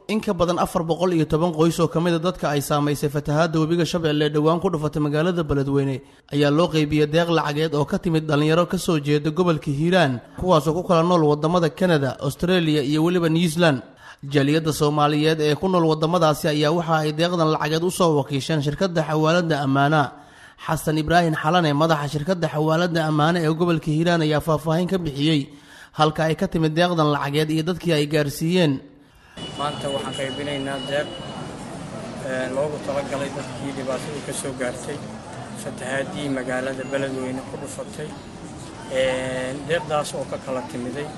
in ka badan afar boqol iyo toban qoys oo ka mid a dadka ay saamaysay fatahaadda webiga shabeelle ee dhowaan ku dhufatay magaalada beledweyne ayaa loo qeybiyey deeq lacageed oo ka timid dhallinyaro ka soo jeeda gobolka hiiraan kuwaasoo ku kala nool waddamada kanada australia iyo weliba new zealand jaaliyadda soomaaliyeed ee ku nool waddamadaasi ayaa waxa ay deeqdan lacageed u soo wakiisheen shirkadda xawaaladda ammaana xasan ibraahim xalane madaxa shirkadda xawaaladda ammaane ee gobolka hiiraan ayaa faahfaahin ka bixiyey halka ay ka timid deeqdan lacageed iyo dadkii ay gaarsiiyeen maanta waxaan qaybinaynaa deeq loogu talagalay dadkii dhibaatadu ka soo gaartay fatahaadii magaalada beledweyne ku dhufatay deeqdaas oo ka kala timiday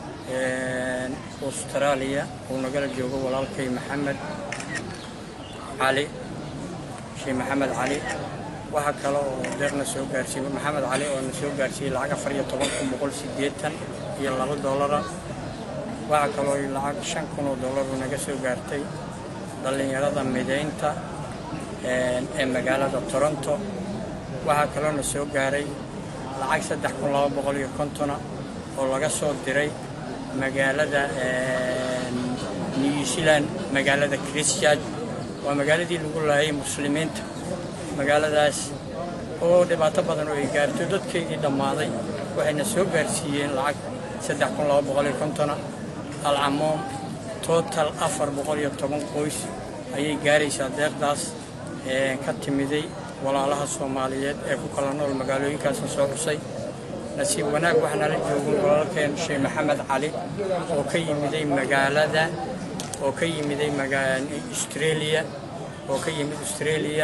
austraaliya uu nagala joogo walaalkay maxamed cali sheekh maxamed cali waxaa kale oo deeqna soo gaarsiiyey maxamed cali oo na soo gaarsiiyey lacag afar iyo toban kun boqol siddeetan iyo laba doolara waxaa kaloo lacag shan kun oo dollaru naga soo gaartay dhallinyarada midaynta ee magaalada toronto waxaa kaloo na soo gaaray lacag saddex kun laba boqol iyo kontona oo laga soo diray magaalada new zealand magaalada christchurch waa magaaladii lagu laayay muslimiinta magaaladaas oo dhibaato badan oo ay gaarto dadkeygii dhammaaday waxayna soo gaarsiiyeen lacag saddex kun laba boqol iyo kontona alcamoom total afar boqol iyo toban qoys ayay gaaraysaa deeqdaas ka timiday walaalaha soomaaliyeed ee ku kala nool magaalooyinkaasna soo xusay nasiib wanaag waxaana la joogin walaalkeen sheekh maxamed cali oo ka yimiday magaalada oo ka yimiday australia oo ka yimid australia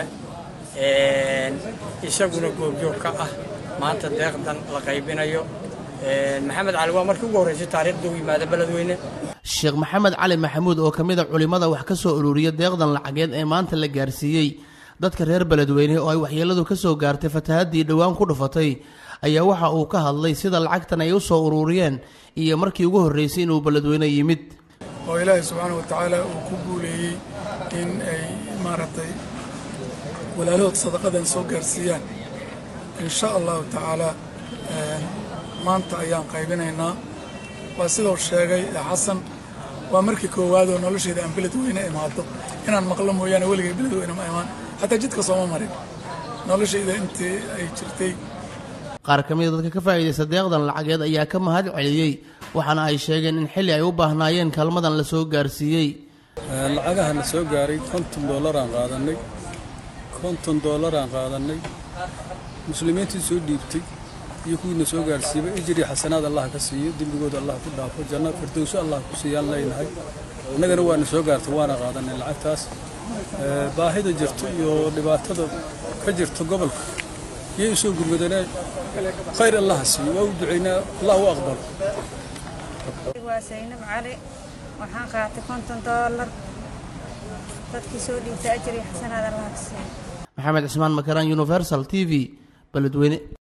isaguna goobjoog ka ah maanta deeqdan la qaybinayo maxamed cali waa markii ugu horreysay taariikhda u yimaada beledweyne sheekh maxamed cali maxamuud oo ka mid a culimmada wax ka soo ururiya deeqdan lacageed ee maanta la gaarsiiyey dadka reer beledweyne oo ay waxyeeladu ka soo gaartay fatahaddii dhowaan ku dhufatay ayaa waxa uu ka hadlay sida lacagtan ay u soo ururiyeen iyo markii ugu horreysay inuu beledweyne yimid oo ilaahay subxaana wa tacaala uu ku guuleeyey in ay maaragtay walaalahood sadaqadan soo gaarsiiyaan in sha allahu tacaalaa maanta ayaan qaybinaynaa waa sidoo sheegay xasan waa markii koowaadoo nolosheeda aan beledweyne imaado inaan maqlo mooyaane weligay beledweyne ma imaan xataa jidka sooma marin noloshayda intii ay jirtay qaar ka mida dadka ka faa'iidaysta deeqdan lacageed ayaa ka mahad celiyey waxaana ay sheegeen in xilli ay u baahnaayeen kaalmadan la soo gaarsiiyey lacagaha na soo gaaray konton doolaraan qaadannay konton doolaraan qaadannay muslimiintii soo dhiibtay iyo kuwiina soo gaarsiiba ijri xasanaad allah ka siiyo dembigooda allah ku dhaafo janna firdowso allah ku siiyaan leynahay innagana waana soo gaartay waana qaadannay lacagtaas baahida jirto iyo dhibaatada ka jirto gobolka yay u soo gurmadaneen khayr allah ha siiyo waa u ducaynaa allah u aqbalo waa saynab cali waxaan qaatay konton doolar dadkii soo dhiibtay ajri xasanaad allah ka siiyo maxamed cismaan makaraan universal t v beledweyne